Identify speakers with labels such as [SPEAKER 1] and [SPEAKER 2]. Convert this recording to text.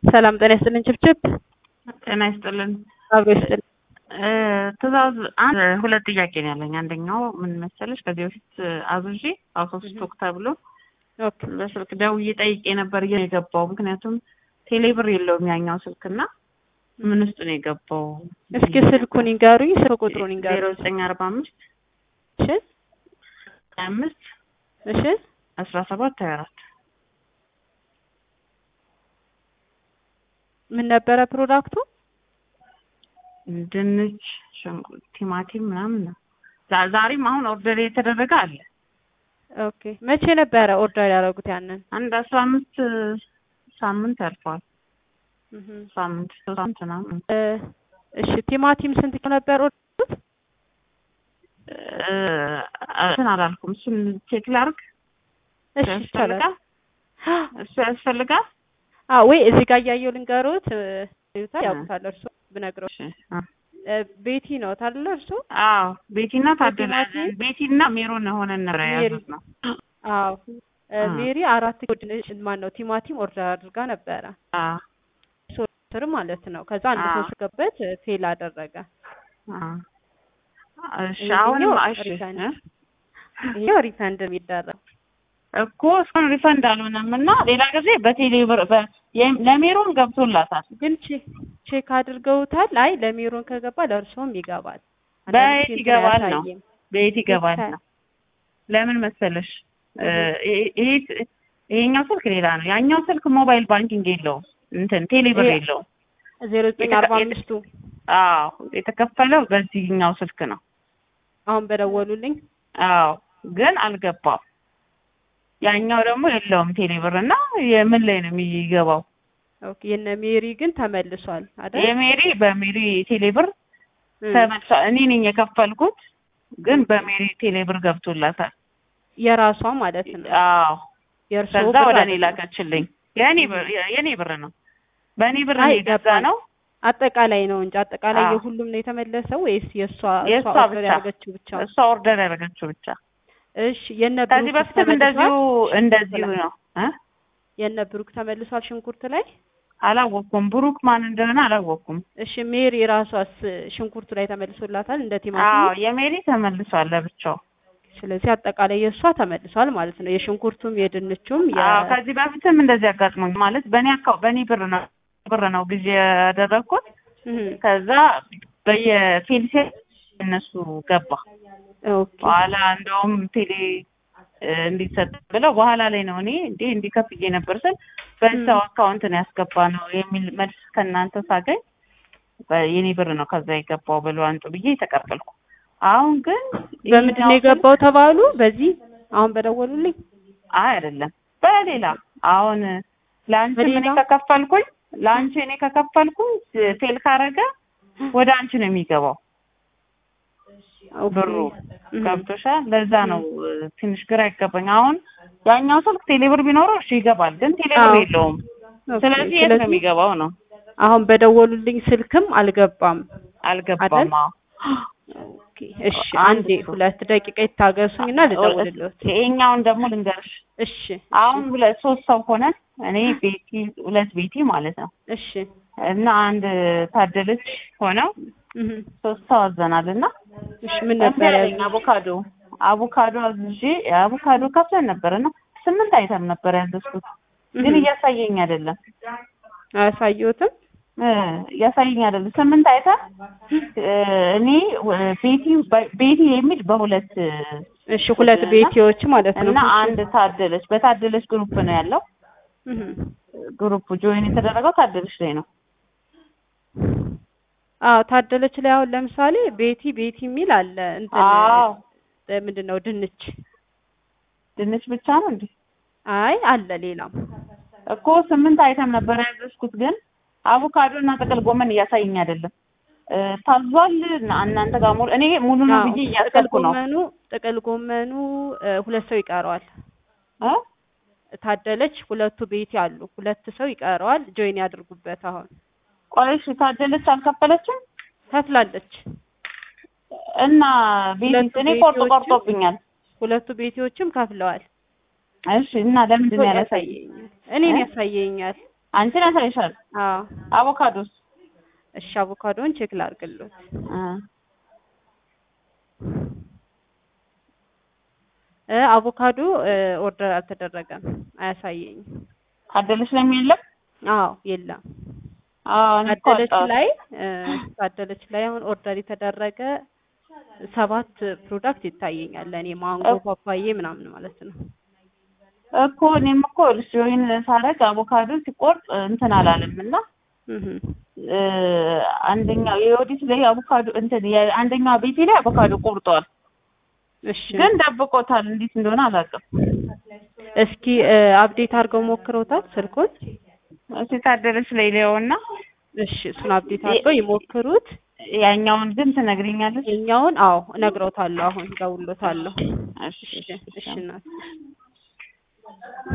[SPEAKER 1] ሰላም ጤና ይስጥልን። ችብችብ
[SPEAKER 2] ጤና ይስጥልን።
[SPEAKER 1] አብሮ ይስጥልን።
[SPEAKER 2] ትእዛዝ አንድ ሁለት ጥያቄ ነው ያለኝ። አንደኛው ምን መሰለሽ ከዚህ በፊት አዙዤ አውቶ ስቶክ ተብሎ
[SPEAKER 1] ኦኬ
[SPEAKER 2] በስልክ ደውዬ ጠይቄ ነበር የገባው ምክንያቱም ቴሌብር የለውም ያኛው ስልክና ምን ውስጥ ነው የገባው?
[SPEAKER 1] እስኪ ስልኩን ይንገሩኝ፣ ስልክ ቁጥሩን
[SPEAKER 2] ዜሮ
[SPEAKER 1] ይንገሩኝ።
[SPEAKER 2] ዘጠኝ አርባ አምስት
[SPEAKER 1] እሺ
[SPEAKER 2] ሀያ አምስት
[SPEAKER 1] እሺ
[SPEAKER 2] አስራ ሰባት ሀያ አራት
[SPEAKER 1] ምን ነበረ ፕሮዳክቱ?
[SPEAKER 2] ድንች፣ ሽንኩርት፣ ቲማቲም ምናምን ነው። ዛ- ዛሬም አሁን ኦርደር የተደረገ አለ።
[SPEAKER 1] ኦኬ መቼ ነበረ ኦርደር ያደረጉት ያንን?
[SPEAKER 2] አንድ አስራ አምስት ሳምንት ያልፈዋል።
[SPEAKER 1] እህ
[SPEAKER 2] ሳምንት ሶስት ሳምንት ምናምን
[SPEAKER 1] እ እሺ ቲማቲም ስንት ኪሎ ነበር ኦርደሩት?
[SPEAKER 2] እ፣ እንትን አላልኩም። እሱን ቼክ ላርግ።
[SPEAKER 1] እሺ ይቻላል።
[SPEAKER 2] ያስፈልጋል? እሱ ያስፈልጋል።
[SPEAKER 1] አዎ ወይ እዚህ ጋር እያየሁ ልንገሩት እ፣ ይዩታል ያውቁታል እርሶ ብነግረው
[SPEAKER 2] እሺ፣ አ-
[SPEAKER 1] እ፣ ቤቲ ነው ታለ እርሶ?
[SPEAKER 2] አዎ ቤቲና ታደለ
[SPEAKER 1] ቲማቲም?
[SPEAKER 2] ቤቲና ሜሮን ሆነን ነበር
[SPEAKER 1] ሜሪ።
[SPEAKER 2] የያዙት ነው።
[SPEAKER 1] አዎ እ፣
[SPEAKER 2] አ።
[SPEAKER 1] ሜሪ አራት ኪሎ ድንች ማን ነው ቲማቲም ኦርደር አድርጋ ነበረ
[SPEAKER 2] አዎ
[SPEAKER 1] ስር ማለት ነው። ከዛ አንድ
[SPEAKER 2] አ።
[SPEAKER 1] ሰው ስገበት ፌል አደረገ።
[SPEAKER 2] አዎ። እሺ
[SPEAKER 1] ይሄኛው
[SPEAKER 2] አሁንም እሺ
[SPEAKER 1] ሪፈንድ
[SPEAKER 2] እ?
[SPEAKER 1] ይሄው ሪፈንድ የሚደረግ
[SPEAKER 2] እኮ እስካሁን ሪፈንድ አልሆነም እና ሌላ ጊዜ በቴሌ ብር በ- የም- ለሜሮን ገብቶላታል።
[SPEAKER 1] ግን ቼ- ቼክ አድርገውታል። አይ ለሜሮን ከገባ ለእርሶም ይገባል። አንዳንድ
[SPEAKER 2] በየት
[SPEAKER 1] ጊዜ እንትን
[SPEAKER 2] ይገባል ነው?
[SPEAKER 1] አያሳይም።
[SPEAKER 2] ቤት ይገባል
[SPEAKER 1] ይቻላል።
[SPEAKER 2] ነው። ለምን መሰለሽ እ፣
[SPEAKER 1] እህ።
[SPEAKER 2] ይሄ- ይሄ ይሄኛው ስልክ ሌላ ነው። ያኛው ስልክ ሞባይል ባንኪንግ የለውም፣ እንትን ቴሌ ብር
[SPEAKER 1] ይሄ-
[SPEAKER 2] የለውም።
[SPEAKER 1] ዜሮ ዘጠኝ
[SPEAKER 2] የተከ-
[SPEAKER 1] አርባ
[SPEAKER 2] የተ-
[SPEAKER 1] አምስቱ
[SPEAKER 2] አዎ የተከፈለው በዚህኛው ስልክ ነው።
[SPEAKER 1] አሁን በደወሉልኝ
[SPEAKER 2] አዎ ግን አልገባም። ያኛው ደግሞ የለውም ቴሌ ብር እና የምን ላይ ነው የሚገባው?
[SPEAKER 1] ኦኬ የነ ሜሪ ግን ተመልሷል አይደል?
[SPEAKER 2] የሜሪ በሜሪ ቴሌ ብር
[SPEAKER 1] እም።
[SPEAKER 2] ተመልሷል። እኔ ነኝ የከፈልኩት፣ ግን በሜሪ ቴሌ ብር ገብቶላታል።
[SPEAKER 1] የራሷ ማለት ነው።
[SPEAKER 2] አዎ
[SPEAKER 1] የእርሶ
[SPEAKER 2] ከዛ
[SPEAKER 1] ብር
[SPEAKER 2] ወደ እኔ
[SPEAKER 1] አይደለም።
[SPEAKER 2] ላከችልኝ። የኔ ብር የኔ ብር ነው። በእኔ ብር
[SPEAKER 1] አይ
[SPEAKER 2] የገዛ
[SPEAKER 1] ገባኝ።
[SPEAKER 2] ነው።
[SPEAKER 1] አጠቃላይ ነው እንጂ አጠቃላይ
[SPEAKER 2] አዎ።
[SPEAKER 1] የሁሉም ነው የተመለሰው ወይስ የእሷ
[SPEAKER 2] የእሷ
[SPEAKER 1] እሷ ኦርደር
[SPEAKER 2] ብቻ
[SPEAKER 1] ያደረገችው ብቻ?
[SPEAKER 2] እሷ ኦርደር ያደረገችው ብቻ።
[SPEAKER 1] እሺ የነ
[SPEAKER 2] ከዚህ
[SPEAKER 1] ብሩክ
[SPEAKER 2] በፊትም እንደዚሁ እንደዚሁ ነው እ
[SPEAKER 1] የነ ብሩክ ተመልሷል ሽንኩርት ላይ።
[SPEAKER 2] አላወቅኩም። ብሩክ ማን እንደሆነ አላወቅኩም።
[SPEAKER 1] እሺ ሜሪ ራሷስ ሽንኩርቱ ላይ ተመልሶላታል እንደ
[SPEAKER 2] አዎ
[SPEAKER 1] ቲማቲም።
[SPEAKER 2] የሜሪ ተመልሷል ለብቻው።
[SPEAKER 1] ስለዚህ አጠቃላይ የእሷ ተመልሷል ማለት ነው። የሽንኩርቱም የድንቹም የ
[SPEAKER 2] አዎ ከዚህ በፊትም እንደዚህ አጋጥሞኝ ማለት በእኔ አካው በእኔ ብር ነው ብር ነው ጊዜ ያደረግኩት።
[SPEAKER 1] እህ
[SPEAKER 2] ከዛ በየፌልሴ እነሱ ገባ።
[SPEAKER 1] ኦኬ
[SPEAKER 2] በኋላ እንደውም ቴሌ እ፣ እንዲሰጥ ብለው በኋላ ላይ ነው እኔ እንዴ እንዲከፍዬ ነበር ስል በሰው አካውንት ነው ያስገባ ነው የሚል መልስ ከእናንተ ሳገኝ በ- የኔ ብር ነው ከዛ የገባው ብሎ አንጡ ብዬ ተቀበልኩ። አሁን ግን
[SPEAKER 1] በምንድን ነው
[SPEAKER 2] ይሄኛው
[SPEAKER 1] የገባው ተባሉ? በዚህ አሁን በደወሉልኝ
[SPEAKER 2] አይ አይደለም በሌላ አሁን ለአንቺ እኔ
[SPEAKER 1] በሌላ?
[SPEAKER 2] ከከፈልኩኝ ለአንቺ እኔ ከከፈልኩኝ ፌል ካረገ ወደ አንቺ ነው የሚገባው
[SPEAKER 1] ኦኬ።
[SPEAKER 2] ብሩ
[SPEAKER 1] እህ
[SPEAKER 2] ገብቶሻል። ለዛ ነው እ፣ ትንሽ ግራ ይገባኝ። አሁን ያኛው ስልክ ቴሌብር ቢኖረው እሺ ይገባል፣ ግን ቴሌብር
[SPEAKER 1] አዎ።
[SPEAKER 2] የለውም።
[SPEAKER 1] ኦኬ።
[SPEAKER 2] ስለዚህ የት ነው የሚገባው ነው
[SPEAKER 1] አሁን በደወሉልኝ ስልክም አልገባም።
[SPEAKER 2] አልገባም።
[SPEAKER 1] አይደል?
[SPEAKER 2] አዎ
[SPEAKER 1] ኦኬ እሺ፣
[SPEAKER 2] አንድ
[SPEAKER 1] አንዴ
[SPEAKER 2] እሱ።
[SPEAKER 1] ሁለት ደቂቃ ይታገሱኝና ልደውልልዎት።
[SPEAKER 2] ይሄኛውን ደግሞ ልንገርሽ።
[SPEAKER 1] እሺ
[SPEAKER 2] አሁን ሁለት ሶስት ሰው ሆነን እኔ ቤቲ ሁለት ቤቲ ማለት ነው
[SPEAKER 1] እሺ
[SPEAKER 2] እና አንድ ታደለች ሆነው
[SPEAKER 1] እህ
[SPEAKER 2] ሶስት ሰው አዘናል እና
[SPEAKER 1] እሺ ምን ነበር
[SPEAKER 2] ያለኝ አቮካዶ አቮካዶ አዝዤ አቮካዶ ከፍለን ነበር እና ስምንት አይተም ነበር ያዘዝኩት ግን እያሳየኝ አይደለም
[SPEAKER 1] አያሳየዎትም?
[SPEAKER 2] እ፣ እያሳየኝ አይደለም ስምንት አይተም እ፣ እኔ እ፣ ቤቲ ቤቲ የሚል በሁለት እ፣
[SPEAKER 1] እሺ ሁለት ቤቲዎች ማለት ነው።
[SPEAKER 2] እና አንድ ታደለች በታደለች ግሩፕ ነው ያለው
[SPEAKER 1] እህ
[SPEAKER 2] ግሩፕ ጆይን የተደረገው ታደለች ላይ ነው
[SPEAKER 1] አዎ ታደለች ላይ አሁን ለምሳሌ ቤቲ ቤቲ የሚል አለ እንትን
[SPEAKER 2] አዎ
[SPEAKER 1] እ፣ ምንድን ነው ድንች
[SPEAKER 2] ድንች ብቻ ነው እንዴ
[SPEAKER 1] አይ አለ ሌላም
[SPEAKER 2] እኮ ስምንት አይተም ነበር ያዘዝኩት ግን አቮካዶ እና ጥቅል ጎመን እያሳየኝ አይደለም እ፣ ታዟል እና እናንተ ጋር ሙሉ እኔ ሙሉ ነው
[SPEAKER 1] አዎ፣
[SPEAKER 2] ብዬ
[SPEAKER 1] ጥቅል
[SPEAKER 2] እያሰብኩ ነው
[SPEAKER 1] ጎመኑ ጥቅል ጎመኑ እ፣ ሁለት ሰው ይቀረዋል።
[SPEAKER 2] እ?
[SPEAKER 1] ታደለች ሁለቱ ቤቲ አሉ ሁለት ሰው ይቀረዋል። ጆይን ያድርጉበት አሁን
[SPEAKER 2] ቆይ እሺ ታደለች አልከፈለችም
[SPEAKER 1] ከፍላለች።
[SPEAKER 2] እና ቤት
[SPEAKER 1] ሁለቱ
[SPEAKER 2] እኔ ቆርጦ
[SPEAKER 1] ቤቲዎችም-
[SPEAKER 2] ቆርጦብኛል
[SPEAKER 1] ሁለቱ ቤቲዎችም ከፍለዋል።
[SPEAKER 2] እሺ እና ለምንድን ነው ያላሳየኝ
[SPEAKER 1] ያሳየኛል እኔን
[SPEAKER 2] እ?
[SPEAKER 1] ያሳየኛል።
[SPEAKER 2] አንቺን ያሳይሻል።
[SPEAKER 1] አዎ
[SPEAKER 2] አቮካዶስ
[SPEAKER 1] እሺ አቮካዶን ቼክ ላድርግልዎት።
[SPEAKER 2] እ
[SPEAKER 1] እ አቮካዶ እ ኦርደር አልተደረገም አያሳየኝም።
[SPEAKER 2] ታደለች ነው የለም።
[SPEAKER 1] አዎ የለም።
[SPEAKER 2] አዎ እኔ እኮ
[SPEAKER 1] ታደለች
[SPEAKER 2] አጣሁት።
[SPEAKER 1] ላይ እ ታደለች ላይ አሁን ኦርደር የተደረገ ሰባት ፕሮዳክት ይታየኛል ለእኔ ማንጎ፣
[SPEAKER 2] እ-
[SPEAKER 1] ፓፓዬ ምናምን ማለት ነው።
[SPEAKER 2] እኮ እኔም እኮ ጆይን ሳደርግ አቮካዶ ሲቆርጥ እንትን አላለም እና
[SPEAKER 1] እህ
[SPEAKER 2] እ አንደኛው የወዲት ላይ አቮካዶ እንትን የአንደኛው ቤቴ ላይ አቮካዶ ቆርጧል፣
[SPEAKER 1] እሺ
[SPEAKER 2] ግን ደብቆታል። እንዴት እንደሆነ አላውቅም።
[SPEAKER 1] እስኪ እ አፕዴት አድርገው ሞክረውታል ስልኩን?
[SPEAKER 2] እስኪ ታደለች ላይ ሊያውና
[SPEAKER 1] እሺ እሱን አፕዴት አድርገው ይሞክሩት።
[SPEAKER 2] ያኛውን ግን ትነግሪኛለሽ?
[SPEAKER 1] የኛውን አዎ እነግረውታለሁ። አሁን ደውሎታለሁ።
[SPEAKER 2] እሺ
[SPEAKER 1] እሺ እሺ እናት